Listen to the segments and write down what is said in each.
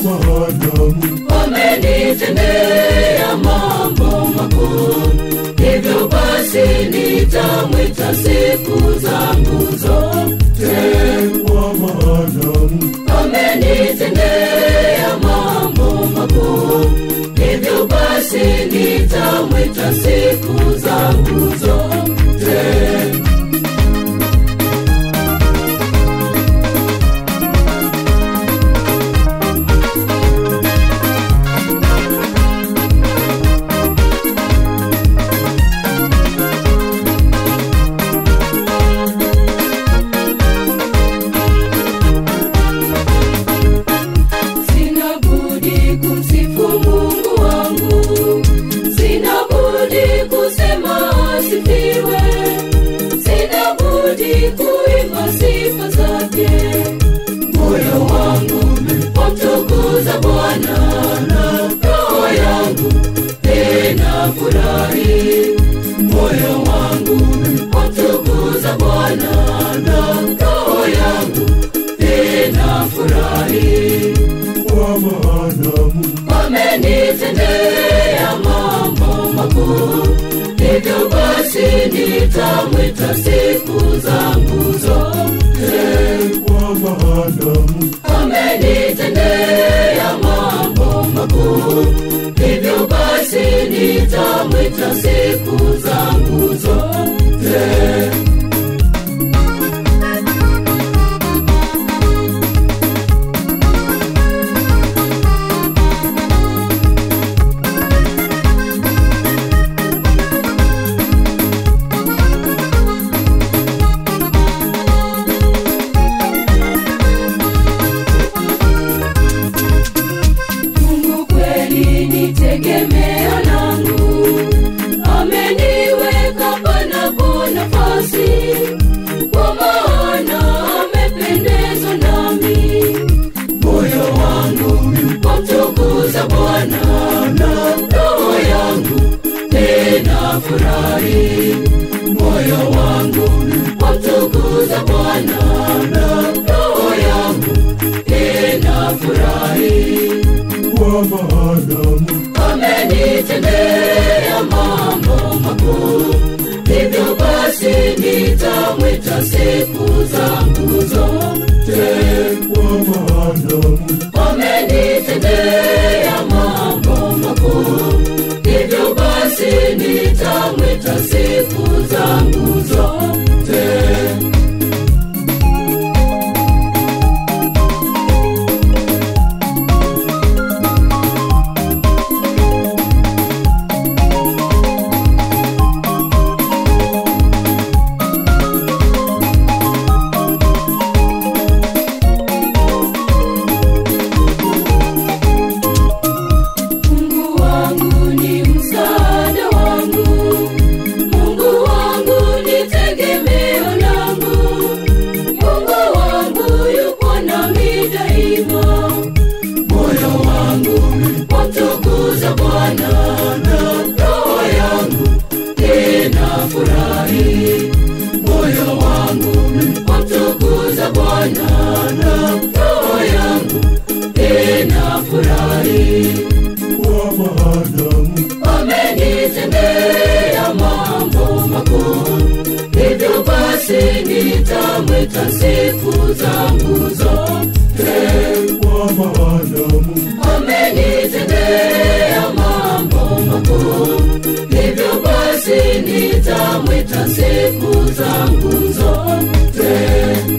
wanadamu amenitendea mambo makuu hivyo basi nitamwita siku zangu zote kwa wanadamu amenitendea mambo makuu hivyo basi nitamwita siku zangu zote sina budi kumsifu mungu wangu sina budi kusema asifiwe sina budi kuimba sifa zake moyo wangu wamtukuza bwana na roho yangu tena furahi moyo wangu wamtukuza bwana na roho yangu tena furahi kwa wanadamu amenitendea mambo makuu hivyo basi nitamwita siku zangu zote kwa wanadamu amenitendea mambo makuu hivyo basi nitamwita siku zangu zote mungu kweli ni tegemeo langu ameniweka panapo nafasi kwa maana amependezwa nami moyo wangu wamtukuza bwana na roho yangu tena furahi moyo wangu wamtukuza bwana na roho yangu tena furahi kwa wanadamu amenitendea mambo makuu hivyo basi nitamwita siku zangu zote kwa wanadamu amenitendea mambo makuu hivyo basi nitamwita siku zangu zote mungu wangu ni msaada wangu mungu wangu ni tegemeo langu mungu wangu yupo nami daima moyo wangu wamtukuza bwana na roho yangu tena furahi moyo wangu wamtukuza bwana na roho yangu tena furahi kwa wanadamu amenitendea mambo makuu hivyo basi nitamwita siku zangu zote kwa wanadamu amenitendea mambo makuu hivyo basi nitamwita siku zangu zote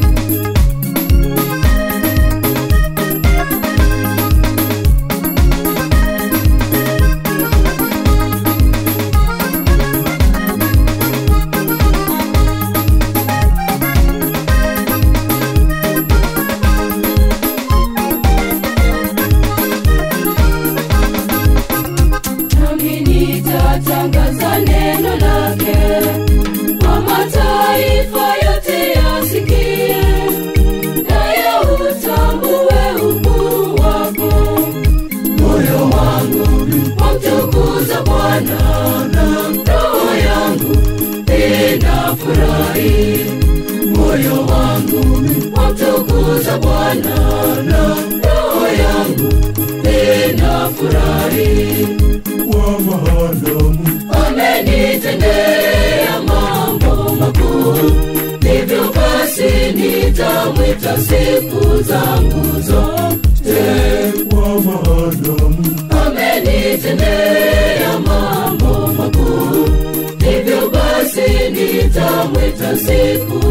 nami nitatangaza neno lake kwa mataifa yote yasikie naye utambue ukuu wako moyo wangu wamtukuza bwana na roho yangu inafurahi moyo wangu wamtukuza bwana na roho yangu nitafurahi kwa maadamu amenitendea mambo makuu hivyo basi nitamwita siku zangu zote kwa maadamu amenitendea mambo makuu hivyo basi nitamwita siku